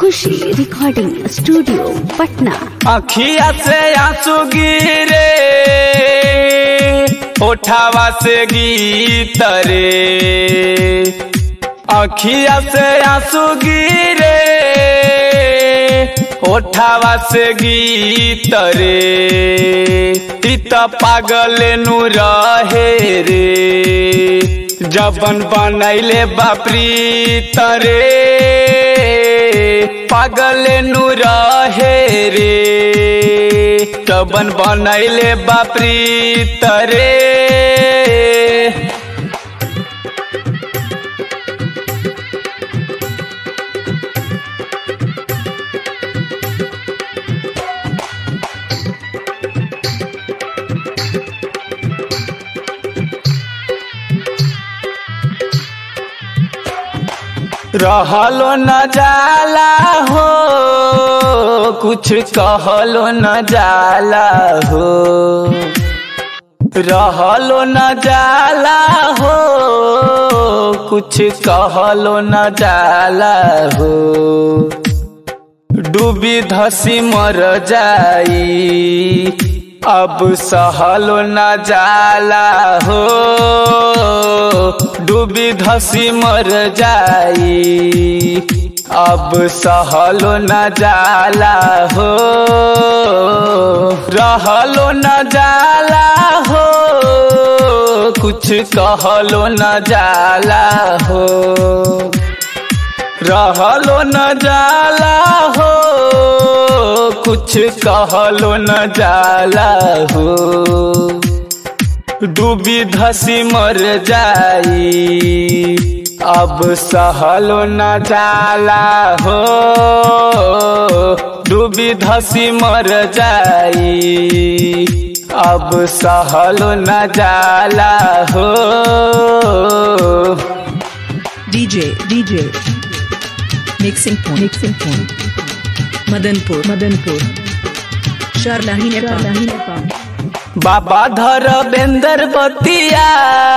खुशी recording studio Patna अखिया से आंसू गिरे ओठावा से गीत रे अखिया से आंसू गिरे ओठावा से गीत रे इ त पागल नु रहे रे जबन बनैले बापरी तरे पागल नु रहे रे जबन बनैले बापरी तरे रहलो न जाला हो कुछ कहलो न जाला हो रहलो न जाला हो कुछ कहलो न जाला हो डूबी धसी मर जाई अब सहलो न जाला हो डूबी धसी मर जाई अब सहलो न जाला हो रहलो न जाला हो कुछ कहलो न जाला हो रहलो न जाला हो कुछ कहलो न जाला हो डूबी धसी मर जाई अब सहलो न जाला हो डूबी धसी मर जाई अब सहलो न जाला हो DJ, DJ. Mixing point. Mixing point. Madanpur. Madanpur. Sharlahi Nepal. Sharlahi Nepal. बाबा धर बेंदर बतिया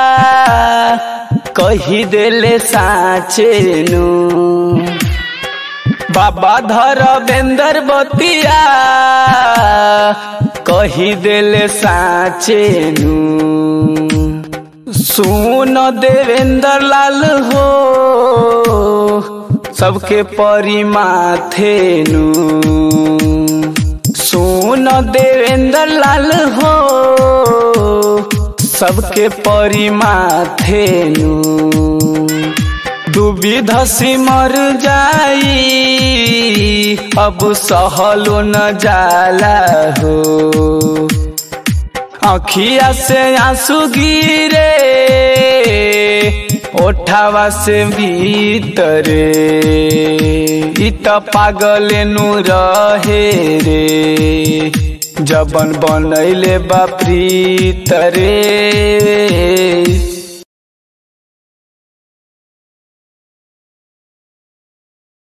कही देले साँचे नु बाबा धर बेंदर बतिया कही देले साँचे नु सुन देवेंद्र लाल हो सबके परी माथे नु सुन देवेंद्र लाल हो सबके परी माथे नु डूबी धसी मर जाई अब सहलो न जाला हो अखिया से आंसू गिरे ओठावा से भीतरे इ त पागल नु रहे रे जबन बनैले बापरी तरे